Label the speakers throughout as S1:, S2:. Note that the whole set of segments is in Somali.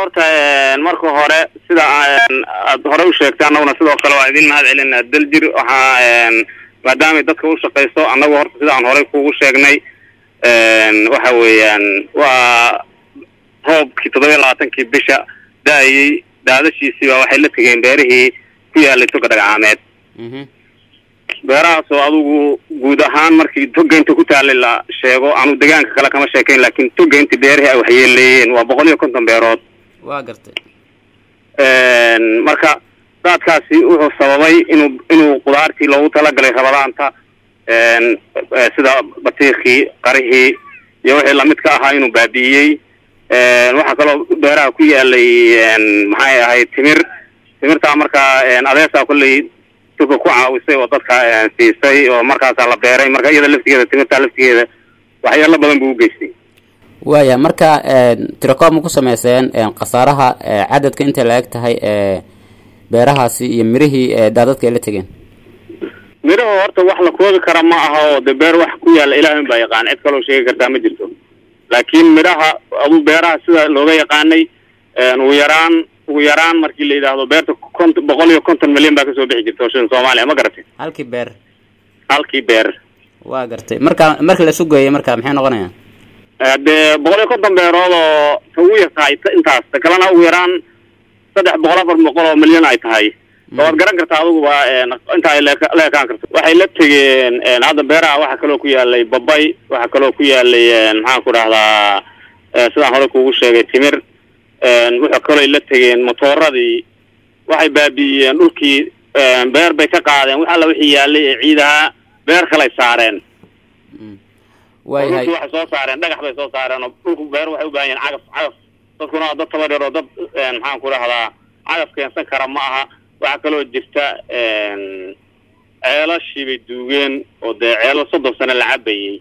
S1: horta marka hore sida aad hore u sheegtay annaguna sidoo kale waa idin mahad celinaa daljir waxaa maadaamay dadka u shaqayso annagu horta sida aan horey kugu sheegnay waxa weeyaan waa roobkii toddoba iyo labaatankii bisha da-ayey daadashiisiiba waxay la tegeen beerihii ku yaalay toga dhagacaameed beerahaasoo adigu guud ahaan markii togaynta ku taalay la sheego anu degaanka kale kama sheekayn laakiin togaynta beerihii ay waxyeeleeyeen waa boqol iyo konton beerood
S2: waa gartay
S1: marka daadkaasi wuxuu sababay inuu inuu qudaartii loogu talagalay rabadaanta sida batiikii qarihii iyo wixii lamid ka ahaa inuu baabi'iyey waxaa kaloo beeraha ku yaalay maxay ahayd timir timirtaa markaa adeesaa kolley tuka ku caawisay oo dadka siisay oo markaasaa la beeray marka iyada laftigeeda timirtaa laftigeeda waxyaalo badan buu u geystay
S2: waaya marka tirakoob ma ku sameyseen khasaaraha cadadka intay la eg tahay beerahaasi iyo mirihii daadadka ay la tegeen
S1: miraha horta wax la koobi kara ma aha oo de beer wax ku yaalla ilaahin baa yaqaan cid kaloo sheegi kartaa ma jirto laakiin midhaha aduu beeraha sida looga yaqaanay ugu yaraan ugu yaraan markii la yidhaahdo beerta kont boqol iyo konton milyan baa kasoo bixi jirta shilin soomaaliya ma garatay
S2: halkii beer
S1: halkii beer
S2: waa gartay marka marka la sugeeyay marka maxay noqonayaan
S1: dee boqol iyo konton beerood oo ta ugu yartahay intaas ta kalena ugu yaraan saddex boqol afar boqol oo milyan ay tahay waad garan kartaa adiguba inta ay la ekaan karto waxay la tegeen hadda beeraha waxaa kaloo ku yaalay babay waxaa kaloo ku yaalay maxaan ku dhahdaa sidaan hore kugu sheegay timir wuxuu kaloo la tegeen motooradii waxay baabi'iyeen dhulkii beer bay ka qaadeen wax alla wixii yaalay ee ciidaha beer kalay saareen
S2: waayahay
S1: waxay soo saareen dhagax bay soo saareen oo dhulku beer waxay u baahan yihin cagaf cagaf dadkuna waa dad tabadheer oo dad maxaan ku dhahdaa cagaf keensan kara ma aha waxaa kaloo jirta ceelashii bay duugeen oo dee ceelo soddon sano la cabayey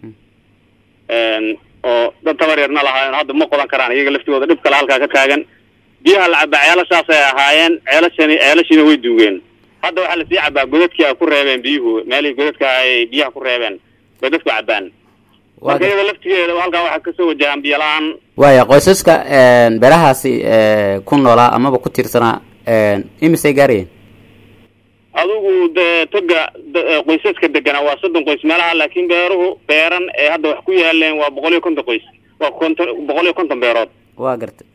S1: oo dad tabareerna lahaayeen hadda ma qodan karaan iyaga laftigooda dhib kale halkaa ka taagan biyaha la cabaa ceelashaasay ahaayeen ceelashani ceelashiina way duugeen hadda waxaa lasii cabaa godadkii ay ku reebeen biyuhu meelihii godadka ay biyaha ku reebeen bay dadku cabaan marka iyada laftigeeda halkaa waxaa kasoo wajahaan biyo la-aan
S2: waaya qoysaska beerahaasi ku noolaa amaba ku tiirsanaa imisay gaarayeen
S1: adigu dee toga qoysaska deganaa waa soddon qoys meelaha laakiin beeruhu beeran ee hadda wax ku yaaleen waa boqol iyo konton qoys waa konton boqol iyo konton beerood
S2: waa gartay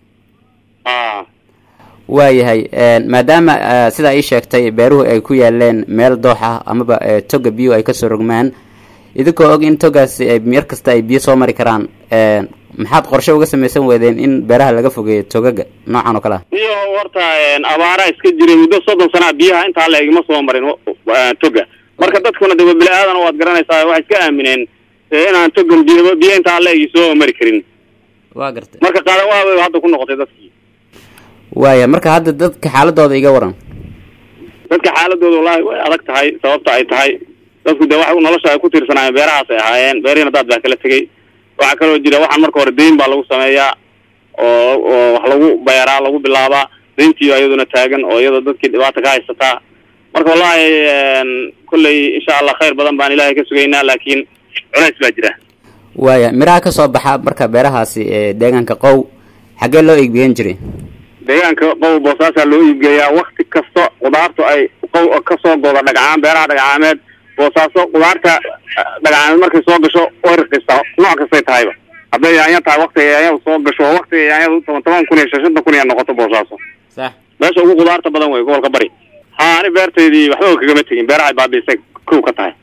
S1: a
S2: waayahay maadaama sidaa ii sheegtay beeruhu ay ku yaaleen meel doox ah amaba toga biyo ay kasoo rogmaan idinkoo og in togaas mar kasta ay biyo soo mari karaan maxaad qorshe uga samaysan weydeen in beeraha laga fogeeyo togaga noocan oo kale ah
S1: iyo horta abaaraa iska jiray muddo soddon sanaa biyaha intaa la egma soo marin toga marka dadkuna de bili aadan waad garanaysaa waxay iska aamineen inaan togan biyo biyo intaa la egi soo mari karin
S2: waa gartay
S1: marka qaadawaabay hadda ku noqotay dadkii
S2: waaya marka hadda dadka xaaladooda iga waran
S1: dadka xaaladooda wallaahi way adag tahay sababta ay tahay dadku dee wax nolosha ay ku tiirsanaayeen beerahaas ay ahaayeen beerihina daad baa kala tegey waxaa kaloo jira waxaan marka hore dayn baa lagu sameeyaa oo oo wax lagu beeraa lagu bilaabaa dayntiiyo iyaduna taagan oo iyadoo dadkii dhibaata ka haysataa marka wallahi kolley insha allah khayr badan baan ilaahay ka sugaynaa laakiin culays baa jira
S2: waaya miraha kasoo baxa marka beerahaasi deegaanka qow xaggee loo iibgeyn jiray
S1: deegaanka qow boosaasaa loo iibgeeyaa wakti kasta qudaartu ay qow kasoo goda dhagcaan beeraha dhagcaameed boosaaso qudaarta dhagcaameed markay soo gasho way raqiista nooc kastay tahayba hadday yaanya tahay waktiga yaanyadu soo gasho oo waktiga yaanyadu toban toban kun iyo shan shantan kun iyo noqoto boosaaso
S2: sax
S1: meesha ugu qudaarta badan wey gobolka bari ha ani beertaydii waxba kagama tegin beerahay baabiisay kow ka tahay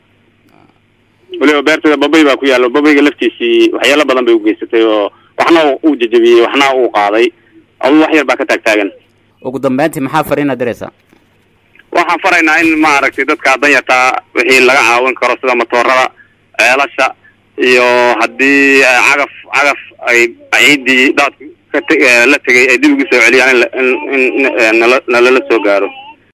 S1: weliba beertayda babay baa ku yaallo babayga laftiisii waxyaalo badan bay ugeysatay oo waxna uu jajabiyey waxna uu qaaday aduu wax yar baa ka taagtaagan
S2: ugu dambeyntii maxaa fariina diraysaa
S1: waxaan faraynaa in maaragtay dadka danyartaa wixii laga caawin karo sida matoorada ceelasha iyo haddii cagaf cagaf ay ciiddii daadku ka la tegay ay dib ugu soo celiyaan in in nalala soo gaaro